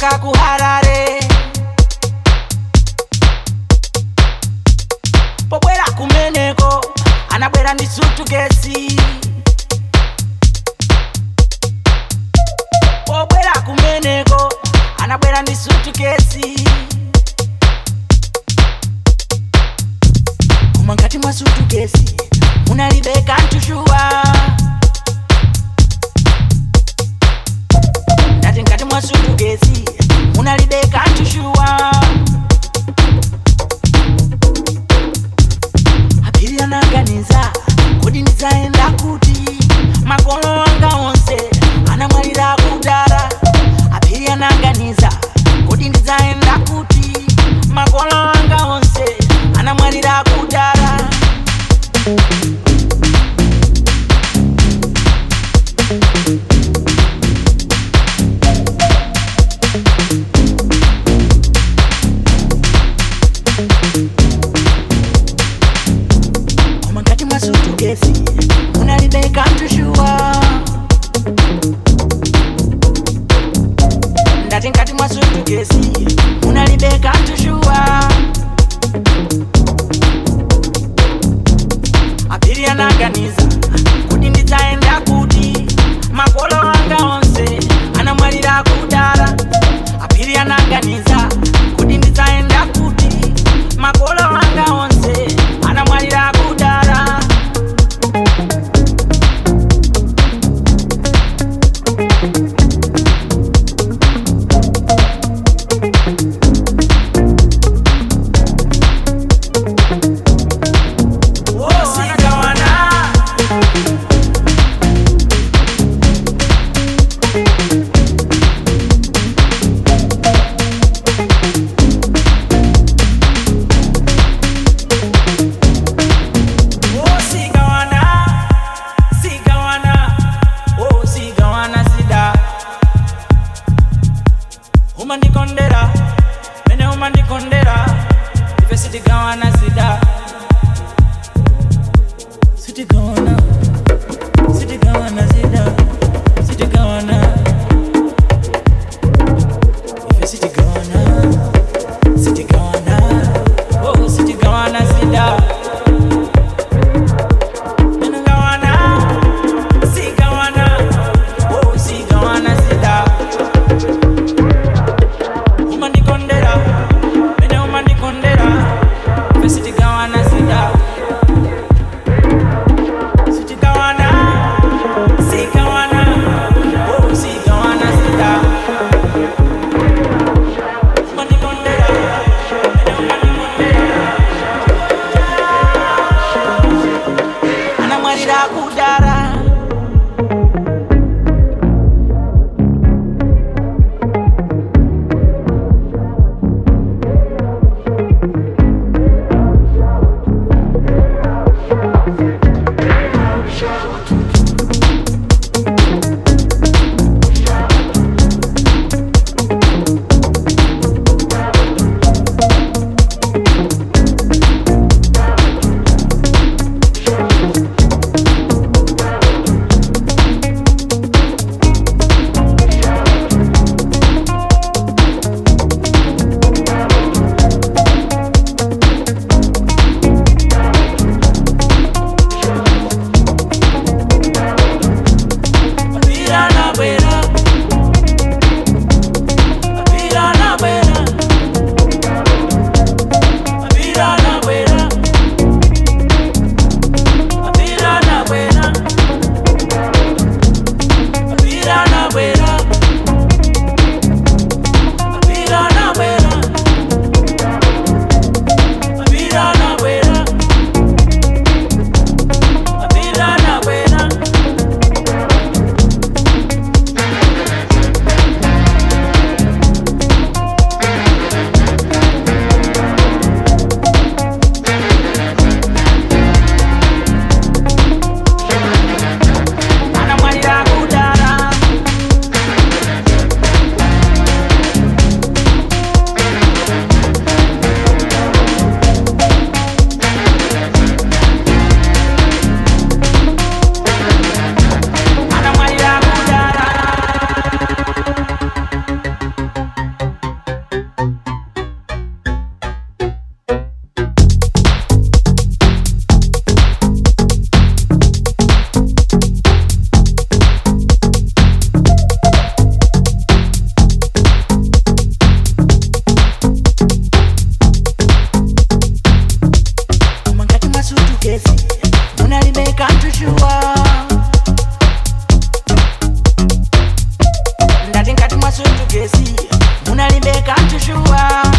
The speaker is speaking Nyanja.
kuchoka kuharare pobwera kumeneko anabwera ndi sutukesi pobwera kumeneko anabwera ndi sutukesi koma ngati mwa sutukesi munalibeka ntushuwa ndati ngati mwa sutukesi munalibeka ntushuwa apiri anaganiza kuti ndidzaenda kuti makolo anga onse anamwalira kudara apiri anaganiza kuti ndidzaenda kuti makolo anga onse anamwalira kudara koma ngati mwa sutukesi munalibeka ntushuwa ndati ngati mwa sutukesi munalibeka ntushuwa apiri anaganiza kuti ndidzaenda kuti makolo anga onse anamwalira kudara apiri anaganiza kuti ndidzaenda kuti makolo anga onse anamwalira kudara Osikawana, gesi munalibe kantushuwa